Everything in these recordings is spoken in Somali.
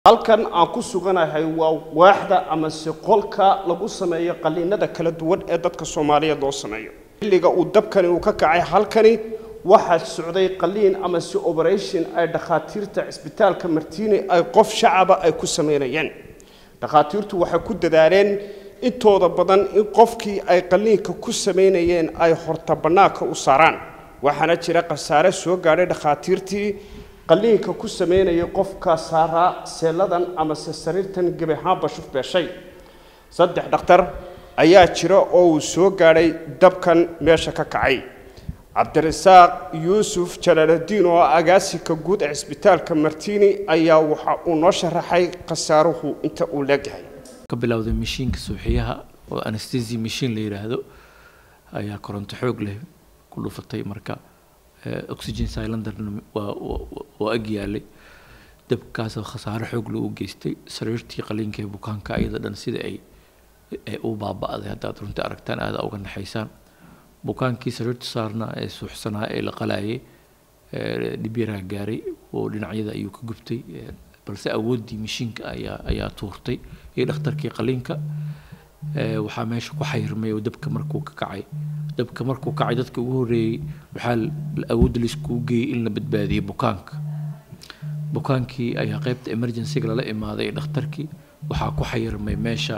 halkan aan ku suganahay waa waaxda amase qolka lagu sameeyo qaliinada kala duwan ee dadka soomaaliyeed loo sameeyo xilliga uu dabkani uu ka kacay halkani waxaa socday qaliin amase operation ay dhakhaatiirta cisbitaalka martiini ay qof shacaba ay ku sameynayeen dhakhaatiirtu waxay ku dadaaleen intooda badan in qofkii ay qaliinka ku sameynayeen ay horta bannaanka u saaraan waxaana jira khasaare soo gaadhay dhakhaatiirtii qaliinka ku sameynaya qofka saaraa seeladan amase sariirtan gebi ahaanba shuf beeshay saddex dhakhtar ayaa jira oo uu soo gaadhay dabkan meesha ka kacay cabdirasaaq yuusuf jalaaladiin oo agaasinka guud ee cisbitaalka martiini ayaa waxa uu noo sharaxay khasaaruhu inta uu leegyahay ka bilowday mashiinka suuxiyaha oo anesthesia machine la yidhaahdo ayaa koronto xoog leh ku dhufatay marka oxygen cylinderna waa waa ag yaalay dabkaasoo khasaare xoog leh u geystay sariirtii qaliinka ee bukaanka iyada dhan sida ay ay u baaba'day haddaad runtii aragtaan aada uga naxaysaan bukaankii sariirta saarnaa ee suuxsanaa ee la qalayay dhibyaraha gaaray oo dhinacyada ayuu ka gubtay balse awooddii mashiinka ayaa ayaa tuurtay iyo dhakhtarkii qaliinka waxaa meesha ku xayirmay oo dabka markuu ka kacay dabka markuu kacay dadka ugu horreeyey waxaa awoodda laiskugu geeyey in la badbaadiyey bukaanka bukaankii ayaa qaybta emergencyga lala imaaday ee dhakhtarkii waxaa ku xayirmay meesha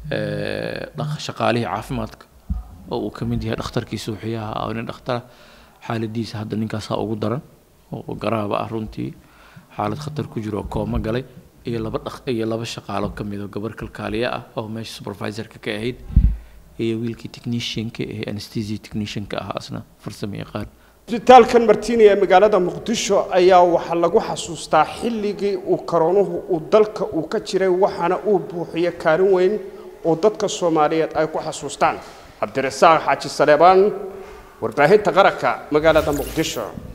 shaqaalihii caafimaadka oo uu ka mid yahay dhakhtarkii suuxiyaha ah nin dhakhtara xaaladiisa hadda ninkaasaa ugu daran oo garaaba ah runtii xaalad khatar ku jiro oo kooma galay iyo laba dhaq iyo laba shaqaalo ka mid oo gabar kalkaaliye ah oo meesha supervisorka ka ahayd iyo wiilkii technicianka ee anesthesia technicianka ah asna farsamo yaqaan cisbitaalkan martiini ee magaalada muqdisho ayaa waxaa lagu xasuustaa xilligii uu karoonuhu uu dalka uu ka jiray waxaana uu buuxiyey kaalin weyn oo dadka soomaaliyeed ay ku xasuustaan cabdirasaaq xaaji saleebaan warbaahinta qaranka magaalada muqdisho